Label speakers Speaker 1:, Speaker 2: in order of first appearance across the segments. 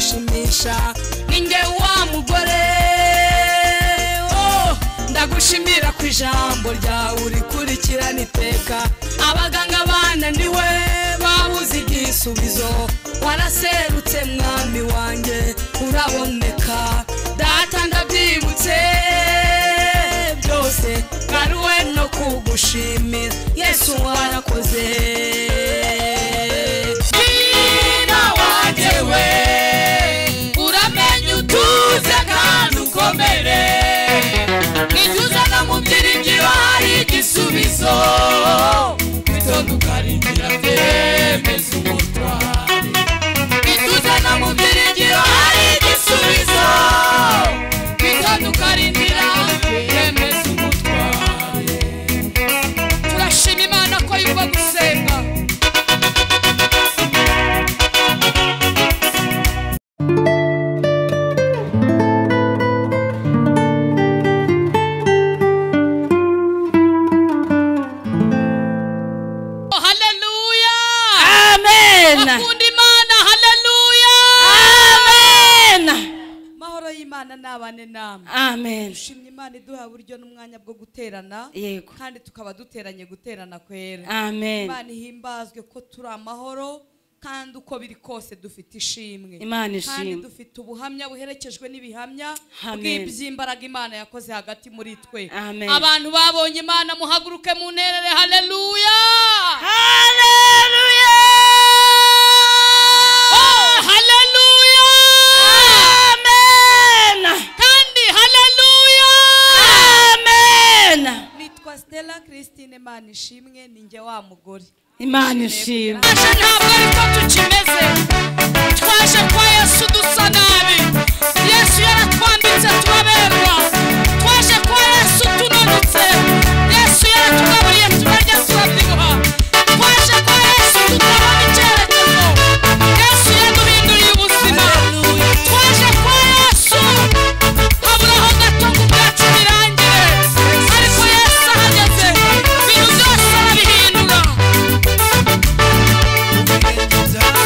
Speaker 1: unshimisha ninjye wa mugore oh, ndagushimira ku ijambo ryawe urikurikirana iteka abaganga bananiwe babuze igisubizo waraserutse mwami wanjye uraboneka data ndabyibutse byose ngaruwe no kugushimira yesu warakoze Mwina wanjye we uramenye utuze kandi ukomere ijya uzana mu byiringiro hari igisubizo witondo ukarindira byemeza umutwaro ijya uzana mu byiringiro hari igisubizo witondo ukarindira byemeza umutwaro turashima imana ko yumva gusenga haleluya
Speaker 2: amen
Speaker 1: akunda imana haleluya
Speaker 2: amen
Speaker 1: amahoro y'imana n'abane namwe
Speaker 2: amen
Speaker 1: dushimye imana iduha uburyo n'umwanya bwo guterana
Speaker 2: yego
Speaker 1: kandi tukaba duteranye guterana kwera
Speaker 2: amen
Speaker 1: imana ihimbazwe ko turi amahoro kandi uko biri kose dufite ishimwe
Speaker 2: Imana
Speaker 1: kandi
Speaker 2: ishimwe.
Speaker 1: dufite ubuhamya buherekejwe n'ibihamya
Speaker 2: Amen.
Speaker 1: bw'iby'imbaraga imana yakoze hagati muri twe
Speaker 2: Amen.
Speaker 1: abantu babonye imana muhaguruke mu nterere haleluya
Speaker 2: haleluya
Speaker 1: Oh, haleluya
Speaker 2: amen
Speaker 1: kandi haleluya
Speaker 2: amen
Speaker 1: nitwa stella christine manishimwe ni njye wa mugore
Speaker 2: imana ishimwe
Speaker 1: twaje ntabwo ariko tukimeze twaje kwa yesu dusa nabi yesu yaratwambitse turaberwa twaje kwa yesu tunanutse yesu yaratugaburiye turarya turabyibuha twaje kwa yesu tutabona icyerekezo yesu yaduhinduriye ubuzima twaje kwa yesu habura aho gato ngo ubwacu birangire ariko yesu ahageze ibintu byose arabihindura Hallelujah!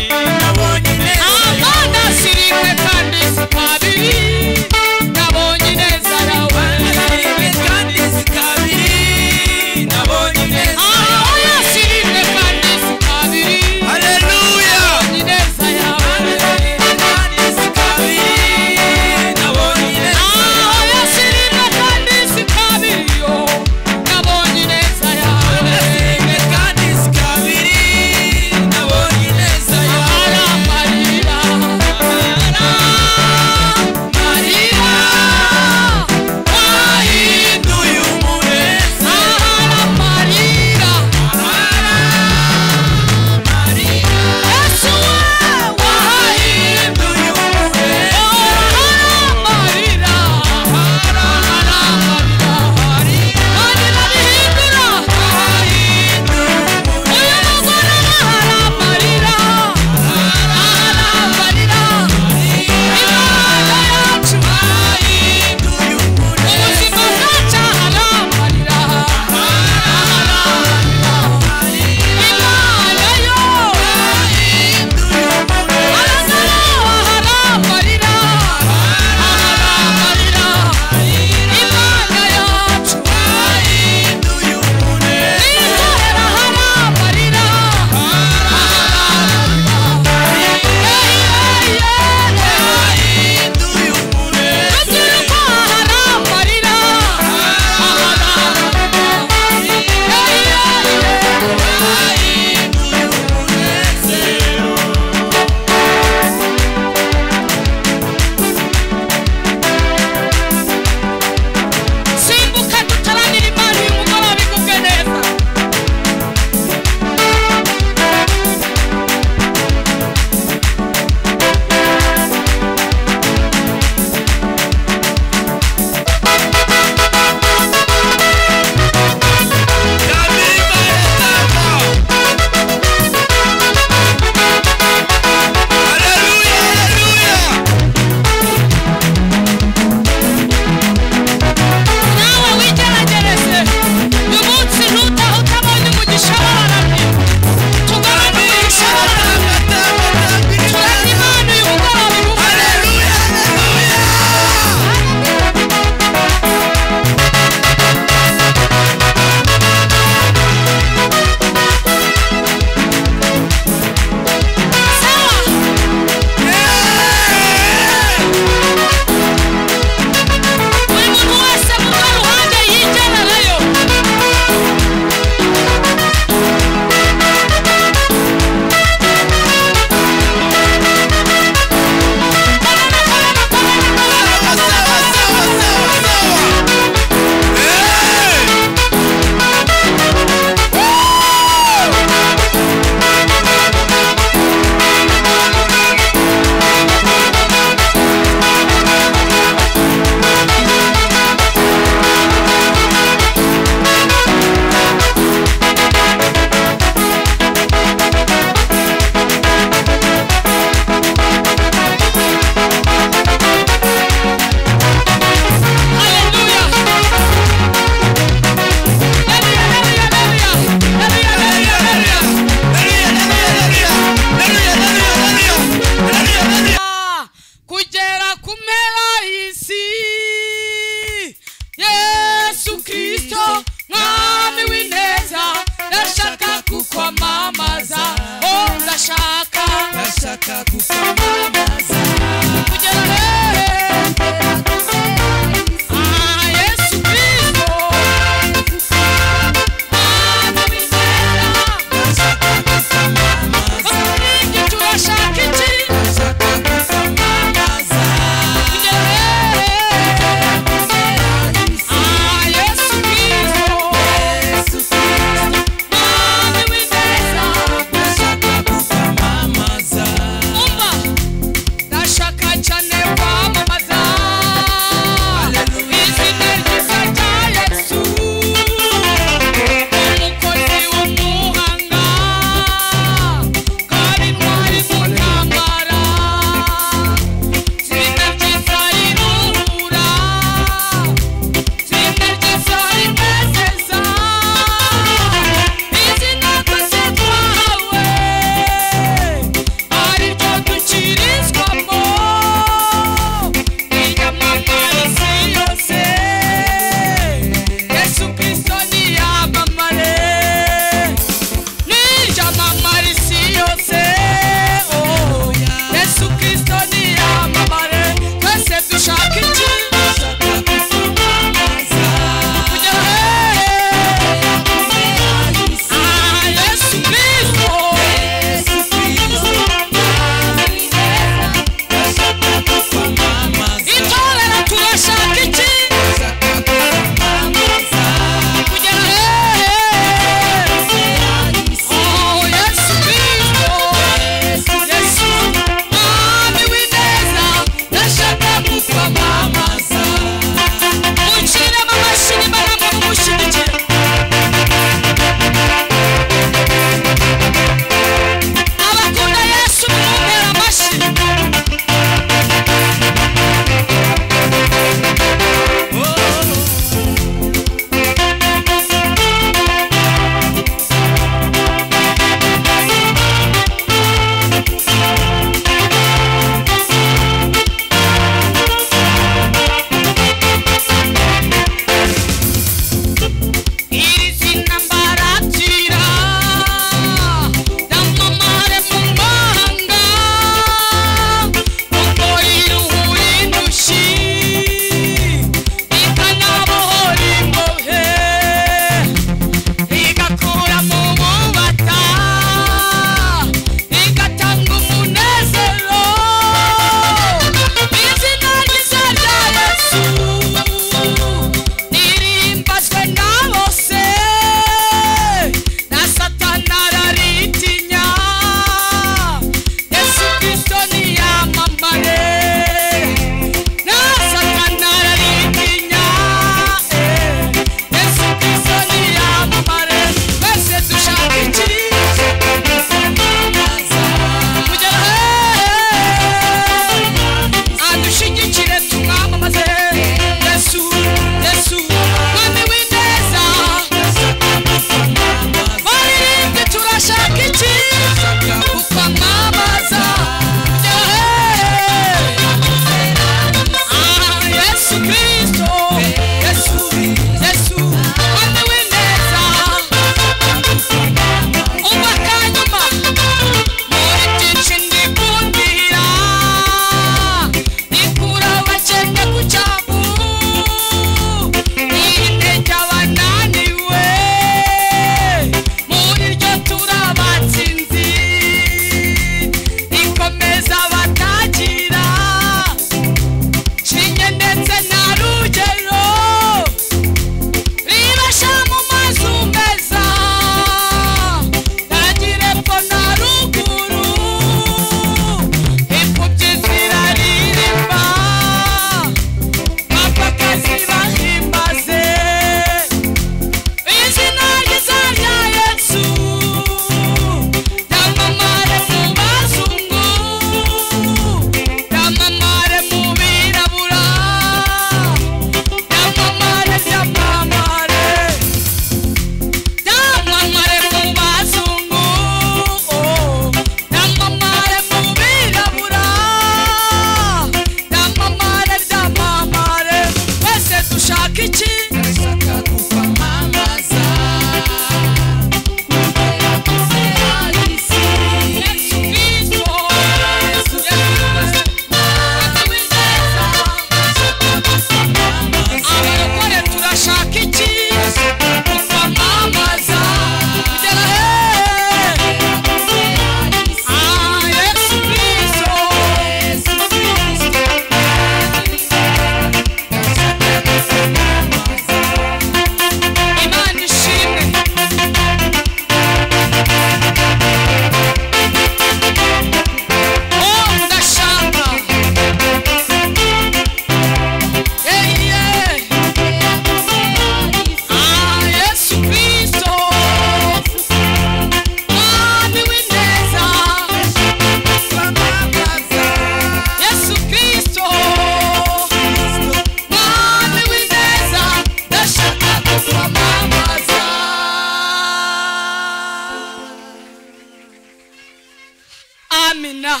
Speaker 1: amina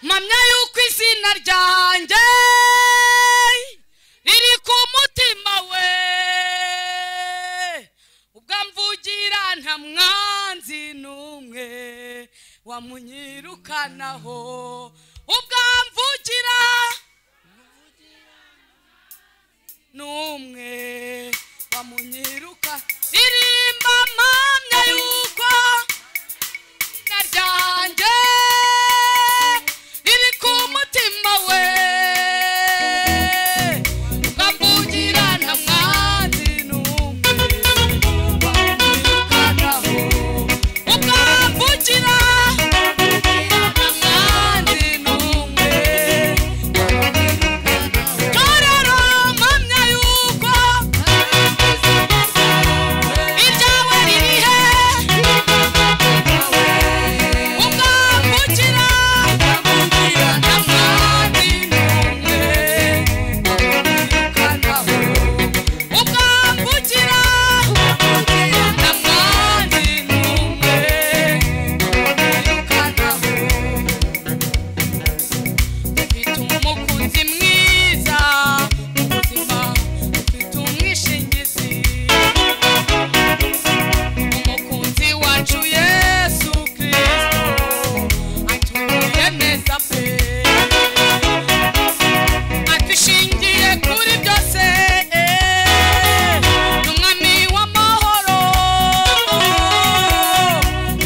Speaker 1: mpamya yuko izina ryanjye riri ku mutima we ubwo amvugira nta mwanzi n'umwe wamunyirukanaho ubwo amvugira n'umwe bamunyiruka irimba mpamya yuko izina ryanjye riri ku mutima we bamugira nta mwanzi n'umwe bamwirukanaho ubwo mvugira nta mwanzi n'umwe torero mpamya yuko ibyawe riri he ubwo mvugira nta mwanzi n'umwe bamwirukanaho ubwo mvugira nta mwanzi n'umwe bamwirukanaho Mfite umukunzi mwiza mu buzima mfite umwishingizi umukunzi wacu yesu kirisito atuye neza pe adushingiye kuri byose ni umwami w'amahoro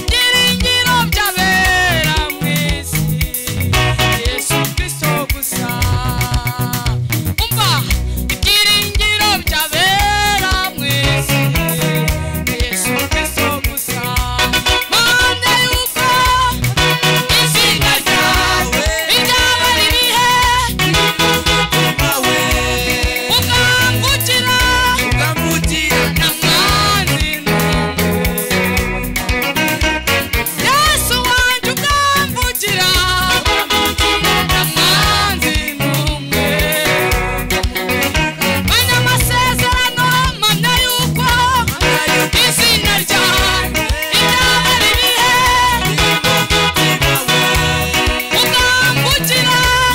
Speaker 1: byiringiro by'abera mu isi yesu kirisito gusa umva ibyiringiro by'abera mu isi yesu kirisito gusa mpande y'uko izina ryawe ryaba ririhe ukangukira na mwanzi yesu wanjye ukamvugira na mwanzi n'umwe manya amasezerano mpamya yuko izina ryanjye ryaba ririhe ukangukira na mwanzi n'umwe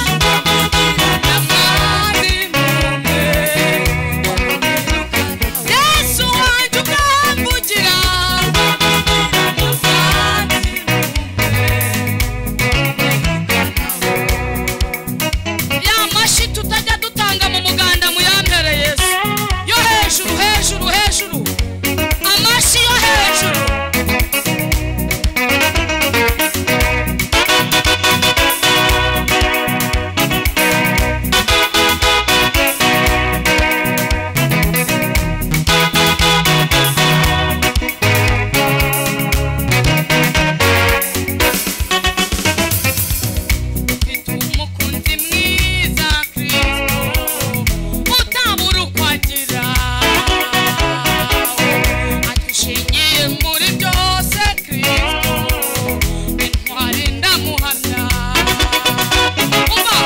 Speaker 1: yesu wanjye ukamvugira na mwanzi ya mashi tutajya dutanga mu muganda muyambere yesu yo hejuru hejuru hejuru amashi yo hejuru mfite umukunzi mwiza kirisito utabura uko agira adushingiye muri byose kirisito intwari ndamuhamya uba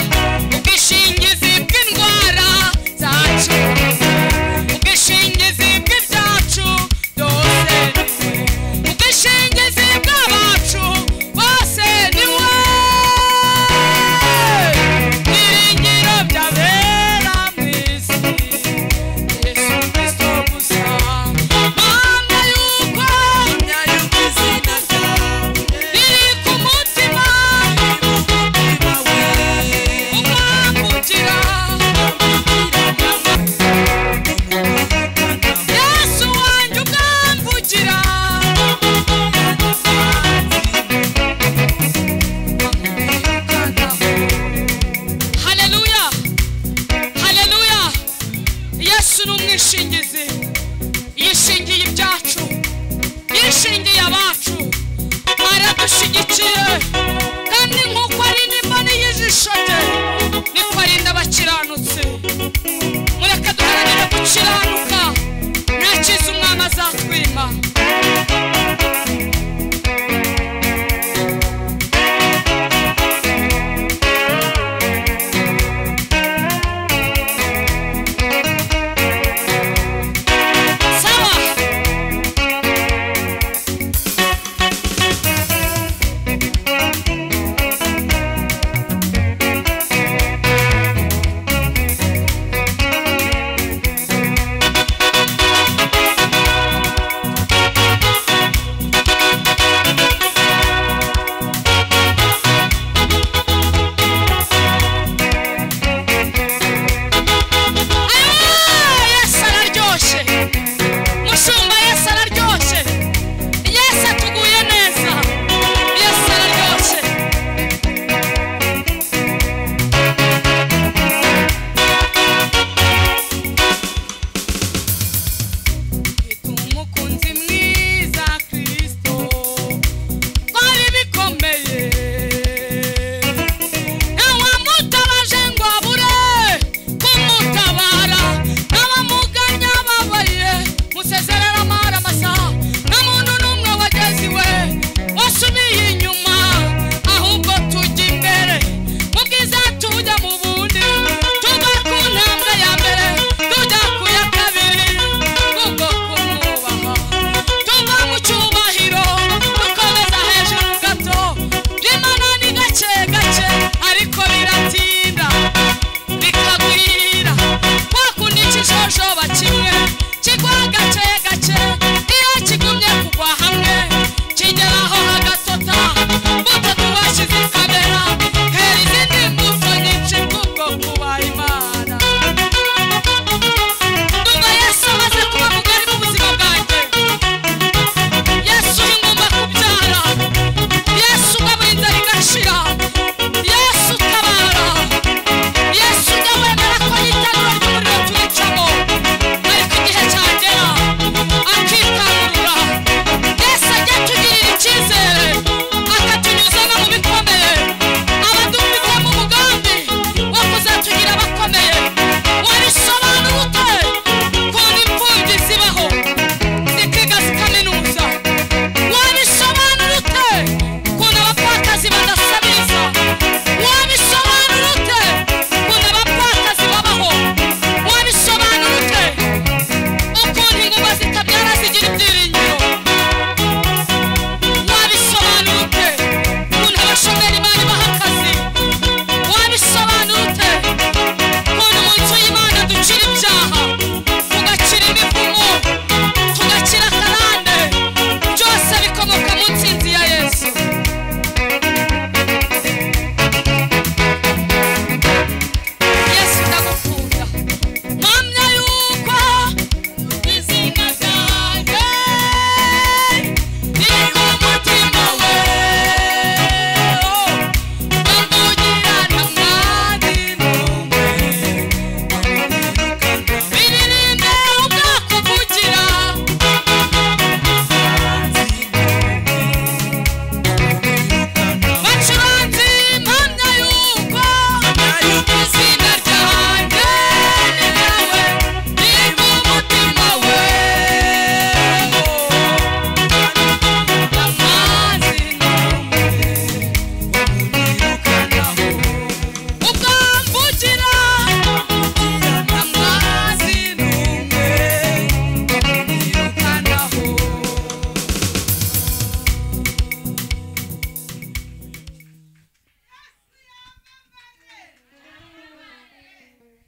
Speaker 1: ubwishingizi bw'indwara zacu ubwishingizi bw'ibyacu byose ni we ubwishingizi bw'abacu bose ni we ibyiringiro byabera mu isi yesu kirisito gusa mpamya yuko riri ku mutima ukangukira yesu wanjye ukamvugira haleluya haleluya yesu ni umwishingizi yishingiye ibyacu yishingiye abacu aradushyigikiye kandi nk'uko ari n'imboni y'ijisho rye niko arinda abakiranutsi mureke duharanire gukiranuka nta cyiza umwami azatwima saba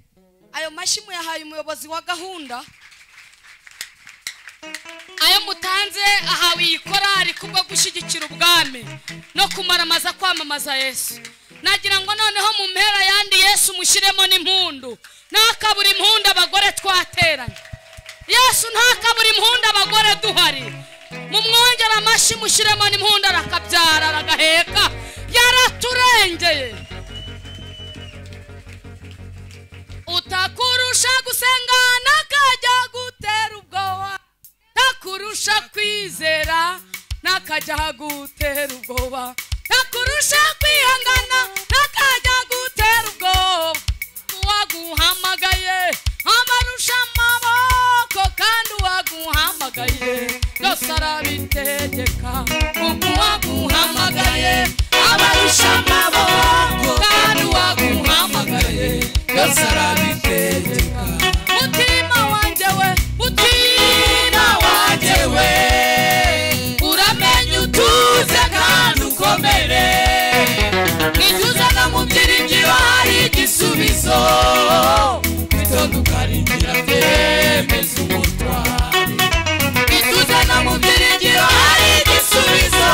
Speaker 3: ubaye umuyobozi wa gahunda
Speaker 1: ayo mutanze ahawe iyi korari kubwo gushyigikira ubwami no kumaramaza kwamamaza yesu nagira ngo noneho mu mpera yandi yesu mushyiremo n'impundu ntakabura impundu abagore twateranye yesu ntakabura impundu abagore duhari mumwongere amashyi mushyiremo n'impundu arakabyara aragaheka yaraturengeye utakurusha gusenga n'akajya gutera ubwoba ntakurusha kwizera n'akajya hagutera ubwoba ntakurusha kwihangana n'akajya gutera ubwoba uwaguhamagaye abarusha amaboko kandi uwaguhamagaye byose arabitegeka kuko uwaguhamagaye abarusha amaboko kandi uwaguhamagaye byose arabitegeka mutima wanjye we mutima wanjye we uramenya utuze kandi ukomere ntibyuze no mu byiringiro hari igisubizo bityo tukaringira byemeza umutwaro ntibyuze no mu byiringiro hari igisubizo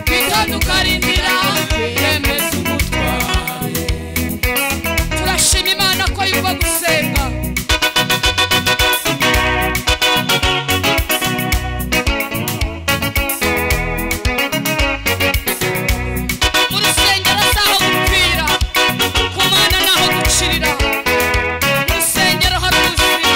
Speaker 1: bityo tukarindira byemeza umutwaro turashima imana ko yumva gusenga mu rusengero si aho gupfira ku mana ni aho gucirira mu rusengero hari ubuzima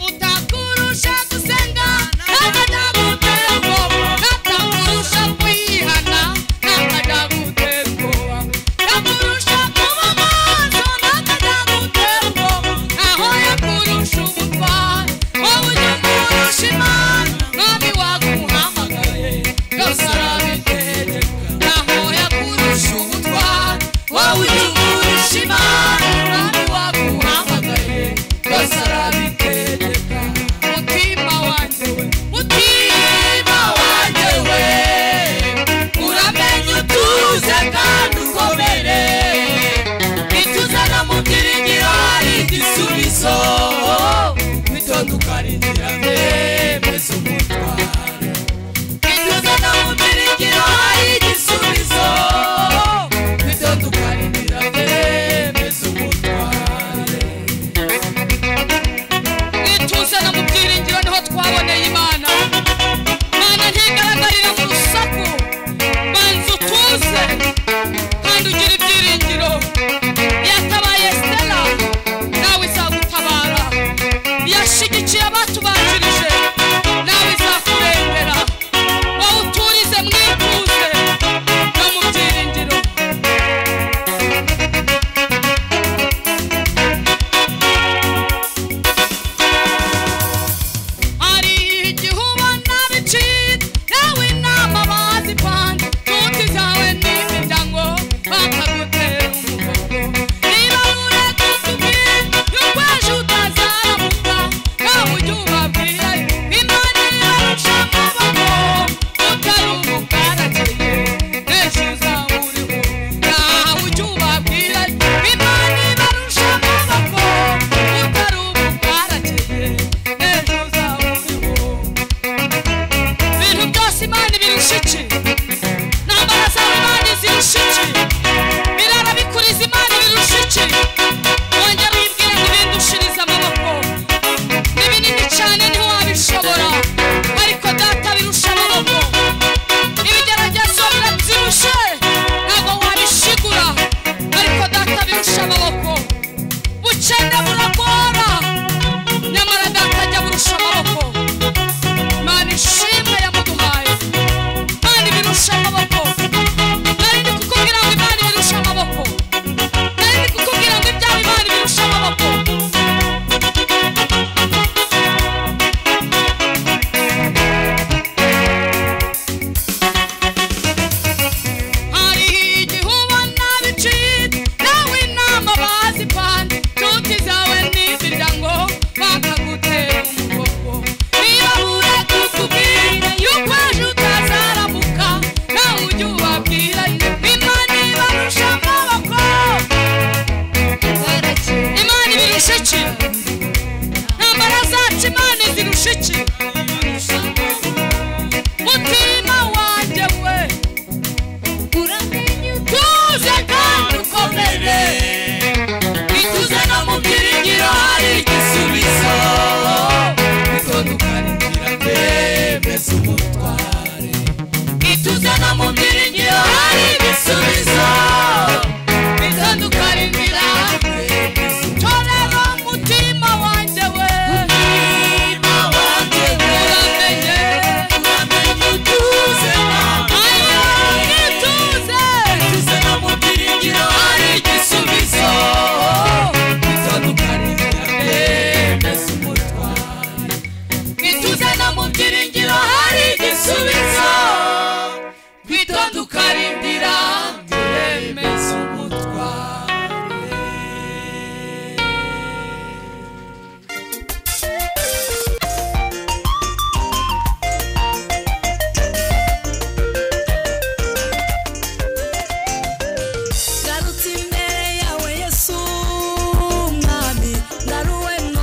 Speaker 1: utakurusha gusenga ntakajya gutera ubwoba natakurusha kwihana ntakajya gutera ubwoba ntakurusha kuba maso ntakajya gutera ubwoba aho yakurusha ubutwari wowe ujya kurusha imana nabi waguhamagaye byose arabitegeka naho yakurusha ubutwari wowe ujya kurusha imana nabi waguhamagaye byose arabitegeka mutima wanjye we mutima wanjye we uramenya utuze kandi ukomere ituze no mu byiringiro hari igisubizo bitondukana inzira byemeza umutwaro ituze no mu byiringiro hari igisubizo bitondukana inzira byemeza umutwaro ituze no mu byiringiro niho twaboneye imana imana ntigaragarira mu rusaku banza utuze kandi ugira ibyiringiro yatabaye stella nawe izagutabara yashyigikiye abatubanjirije nawe izagutabara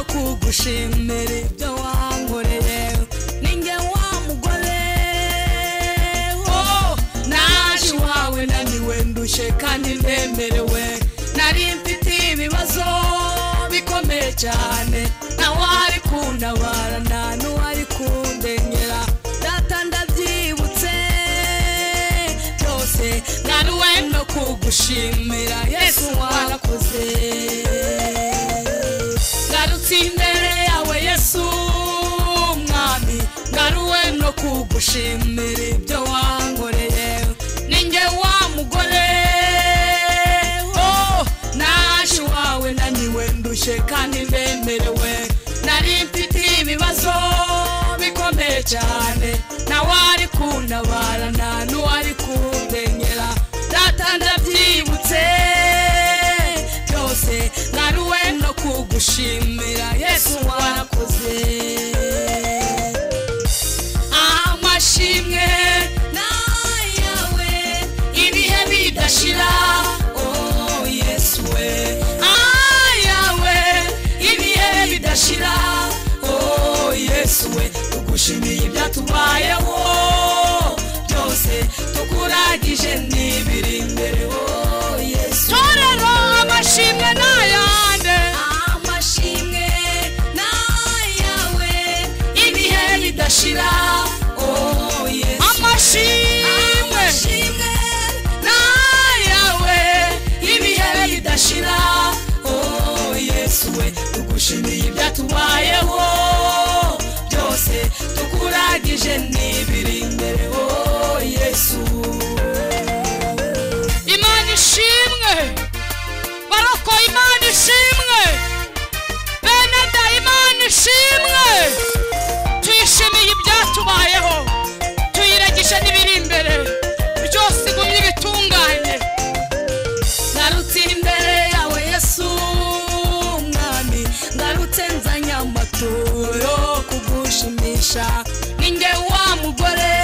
Speaker 1: gushimira ibyo wankoreye ninge wa mugore oh, naje iwawe naniwe ndushye kandi ndemerewe nari mfite ibibazo bikomeye cyane nawe ari kundabara nta n'uwari kundengera data ndabyibutse byose naruwe no kugushimira yesu warakoze ngarutse imbere yawe yesu mwami ngaruwe no kugushimira ibyo wankoreye ninjye wa mugore oh, naje iwawe naniwe ndushye kandi ndemerewe nari mfite ibibazo bikomeye cyane nawe ari kundabara nta n'uwari kundengera data ndabyibutse byose naruwe no kugushimira yesu warakoze amashimwe nayawe ibihe bidashira oh yesu we ayawe ibihe bidashira oh yesu we tugushimiye ibyatubayeho byose tukuragije n'ibiri imbere oh yesu
Speaker 3: torero amashimwe n'ayande
Speaker 1: amashimwe nayawe ibihe bidashira oh yesu
Speaker 3: amashimwe
Speaker 1: amashimwe nayawe ibihe bidashira oh yesu we tugushimiye ibyatubayeho byose tukuragije n'ibiri imbere oh yesu
Speaker 3: imana ishimwe baroko imana ishimwe bene dayimana ishimwe tuyishimiye ibyatubayeho tuyiregije n'ibiri imbere byose igumye bitunganye
Speaker 1: ngarutse imbere yawe yesu mwami ngarutse nzanye amaturo yo kugushimisha ninjye wa mugore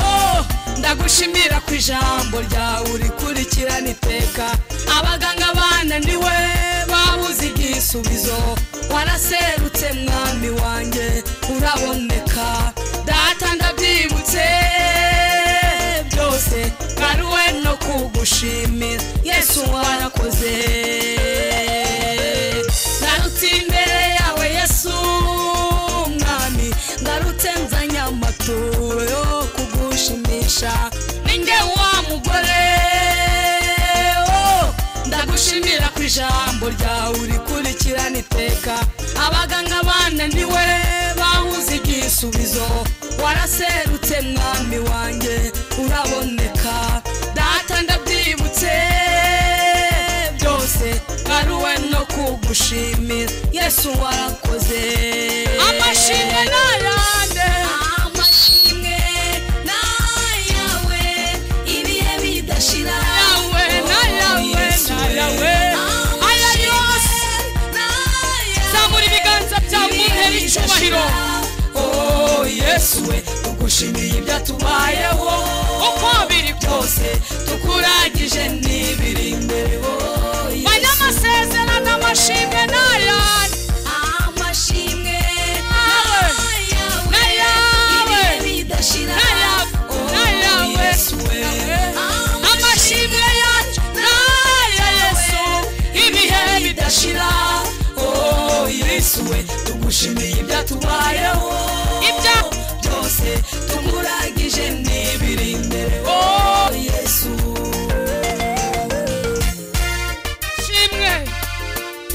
Speaker 1: oh, ndagushimira ku ijambo ryawe urikurikirana iteka abaganga bananiwe babuze igisubizo waraserutse mwami wanjye uraboneka data ndabyibutse byose ngaruwe no kugushimira yesu warakoze ngarutse imbere yawe yesu mwami ngarutse nzanye amaturo yo kugushimisha ninjye wa mugore oh, ndagushimira ku ijambo ryawe urikurikirana iteka abaganga bananiwe bahuze igisubizo waraserutse mwami wanjye uraboneka data ndabyibutse byose ngaruwe no kugushimira yesu warakoze
Speaker 3: amashimwe n'ayande
Speaker 1: amashimwe nayawe ibihe bidashira
Speaker 3: Nayawe, nayawe,
Speaker 1: Oh, Yesu we.
Speaker 3: nayawe. Aya yose.
Speaker 1: Nayawe,
Speaker 3: zamura ibiganza byawe muntera icyubahiro
Speaker 1: Oh, yesu we tugushimiye ibyatubayeho
Speaker 3: uko biri
Speaker 1: byose tukuragije n'ibiri imbere oh, Yesu.
Speaker 3: banya amasezerano amashimwe n'ayande
Speaker 1: amashimwe
Speaker 3: Nawe.
Speaker 1: nayawe
Speaker 3: Nayawe.
Speaker 1: ibihe bidashira
Speaker 3: Nayawe.
Speaker 1: Oh,
Speaker 3: Nayawe.
Speaker 1: Yesu we
Speaker 3: amashimwe yacu n'aya yesu
Speaker 1: ibihe bidashira oh yesu we tugushimiye ibyatubayeho
Speaker 3: Ibya-
Speaker 1: byose tukuragije n'ibiri imbere oh yesu
Speaker 3: shimwe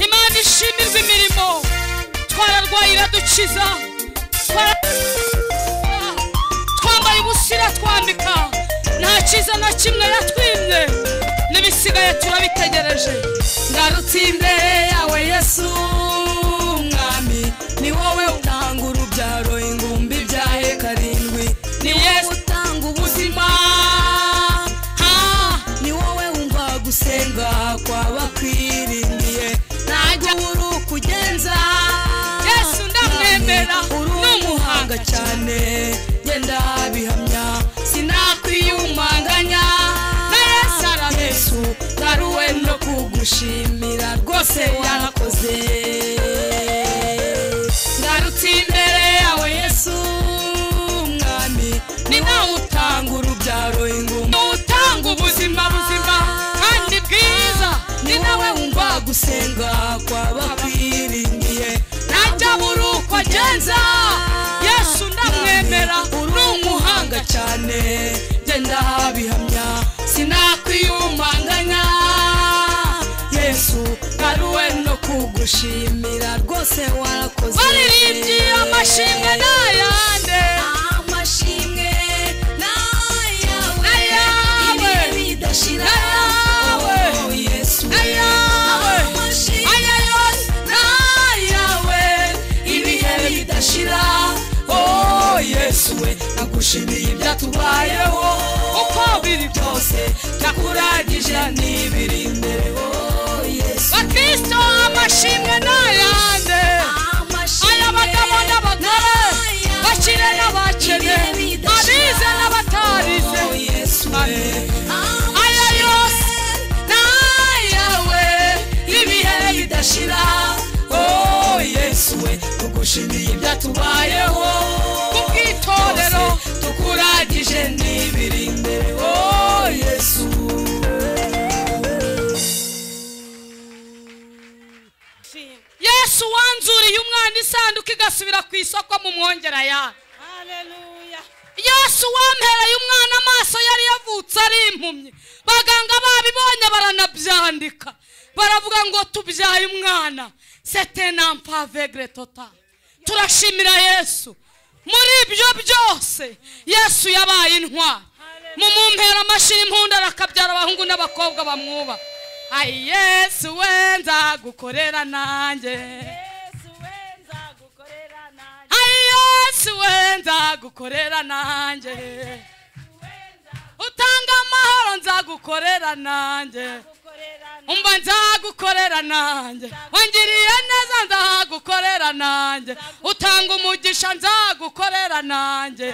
Speaker 3: imana ishimirwa imirimo twararwaye iradukiza Twara- twambaye ubusa iratwambika nta kiza na kimwe yatwimye n'ibisigaye turabitegereje
Speaker 1: ngarutse imbere yawe yesu mwami ni wowe utanga urubyaro ingumbi byahe karindwi ni wowe utanga ubuzima ha ni wowe wumva gusenga kw'abakwiringiye ntabwo uri ukugenza
Speaker 3: Yesu ndamwemera,
Speaker 1: uri umuhanga cyane genda bihamya sinakwiyumanganya na yesu arabesu ngaruwe no kugushimira rwose yarakoze
Speaker 3: guhanga kw'abakwiringiye
Speaker 1: najya buri uko agenza yesu ndamwemera ni umuhanga
Speaker 3: umuhanga cyane genda bihamya sinakwiyumanganya yesu aruwe no kugushimira rwose warakoze
Speaker 1: baririmbye amashimwe n'ayande
Speaker 3: amashimwe
Speaker 1: Ayawe.
Speaker 3: n'ayawe ibihe bidashira
Speaker 1: Ayawe.
Speaker 3: Oh, yesu
Speaker 1: Ayawe.
Speaker 3: amashimwe
Speaker 1: aya yose
Speaker 3: nayawe ibihe bidashira oh yesu we nagushimiye ibyatubayeho
Speaker 1: uko biri
Speaker 3: byose nakuragije n'ibiri imbere oh yesu
Speaker 1: bakristo amashimwe n'ayande aya bagabo n'abagore bakire n'abakene abize n'abatarize
Speaker 3: Oh, yesu we
Speaker 1: aya yose
Speaker 3: nayawe ibihe bidashira oh yesu we tugushimiye ibyatubayeho
Speaker 1: ku bw'itorero
Speaker 3: tukuragije n'ibiri imbere oh yesu
Speaker 1: yesu wanzuriye umwana isanduku igasubira ku isoko mu mwongera yayo yesu wampereye umwana amaso yari yavutse ari impumyi baganga babibonye baranabyandika baravuga ngo tubyaye umwana setenampavegre tota turashimira yesu muri ibyo byose yesu yabaye intwari mumumpera amashini impunda arakabyara abahungu n'abakobwa bamwuba ayi yesu we nzagukorera nanjye ayi yesu we nzagukorera nanjye utanga amahoro nzagukorera nanjye umva nzagukorera nanjye wangiriye neza nzagukorera nanjye utanga umugisha nzagukorera nanjye